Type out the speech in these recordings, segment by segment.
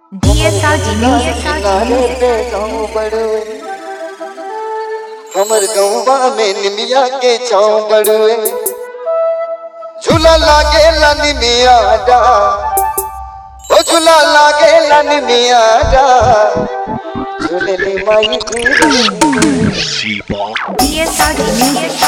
DSRG Music. किनारे पे गाँव बड़ुए हमर गौवा में निमिया के छाँव बड़ुए झूला लागे ला निमिया डा ओ झूला लागे ला निमिया डा झूले ले माई की DSRG Music.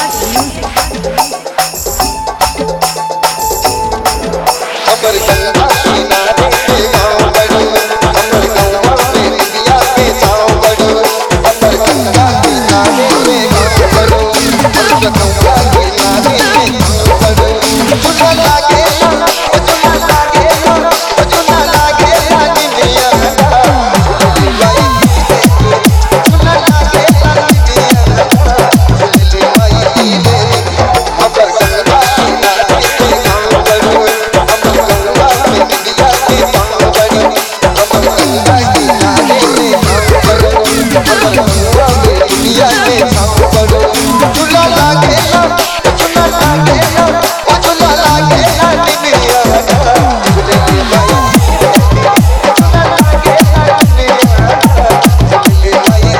हमर गंगा किनारे पे गाँव बड़ुए हमर गौवा में निमिया के छाँव बड़ुए हमर गंगा किनारे पे गाँव बड़ुए हमर गंगा किनारे पे गाँव बड़ुए झूला लागे ला ओ झूला लागे ला ओ झूला लागे ला निमिया डा झूले ले माई की झूला लागे ला निमिया डा झूले ले माई की हमर गंगा किनारे पे गाँव बड़ुए हमर गंगा में निमिया के छाँव बड़ुए हमर गंगा किनारे पे गाँव बड़ुए हमर गंगा में निमिया के छाँव बड़ुए झूला लागे ला झूला लागे ला ओ झूला लागे ला निमिया डा झूले ले माई झूला लागे ला निमिया डा झूले ले माई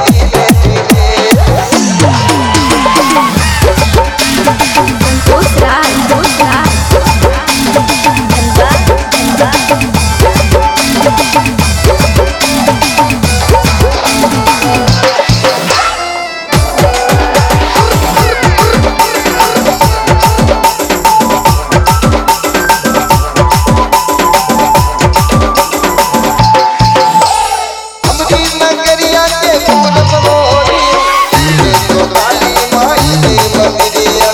Ghost Ride. Ghost Ride. हमरी नगरिया के फूल मोरी ये तो काली माई दे मंदिरिया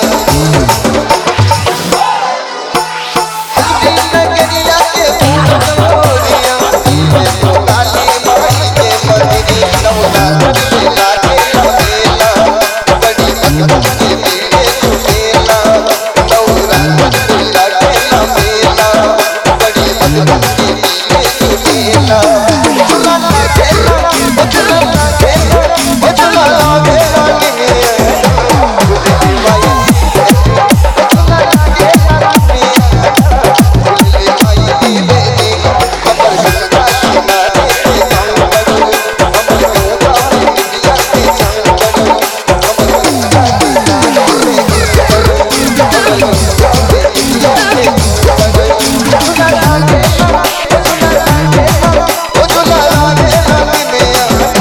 हमरी नगरिया के फूल मोरिया ये तो काली माई दे मंदिरिया नौला करके लागे लमेला बड़ी भक्त के मेले झूमेला नौला करके लागे लमेला बड़ी भक्त के मेले झूमेला झूला लागेला ओ झूला लागेला ओ झूला लागेला निमिया झूले माई ओ झूला लागेला निमिया झूले माई देवी हमर गंगा किनारे पे गाँव बड़ुए हमर गंगा में निमिया के छाँव बड़ुए हमर गंगा किनारे पे गाँव बड़ुए हमर गंगा में निमिया के छाँव बड़ुए झूला लागेला ओ झूला लागेला ओ झूला लागेला निमिया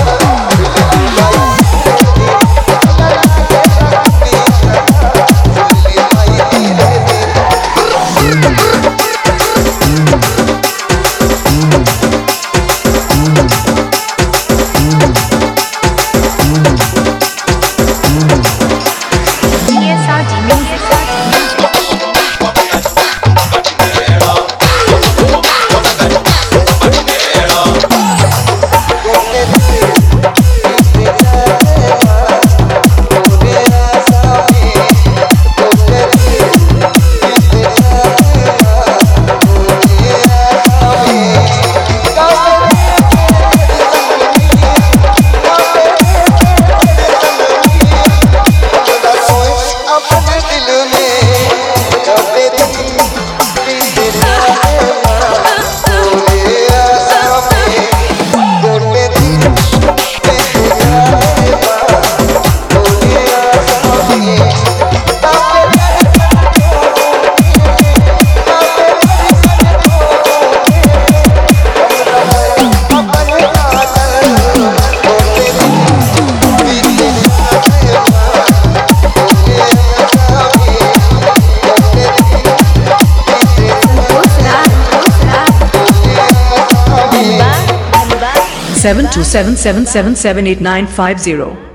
DSRG Music. अपने दिल में कभी दिल आशा में गोटे दिल Ghost Ride. Ghost Ride. seven two seven seven seven seven eight nine five zero.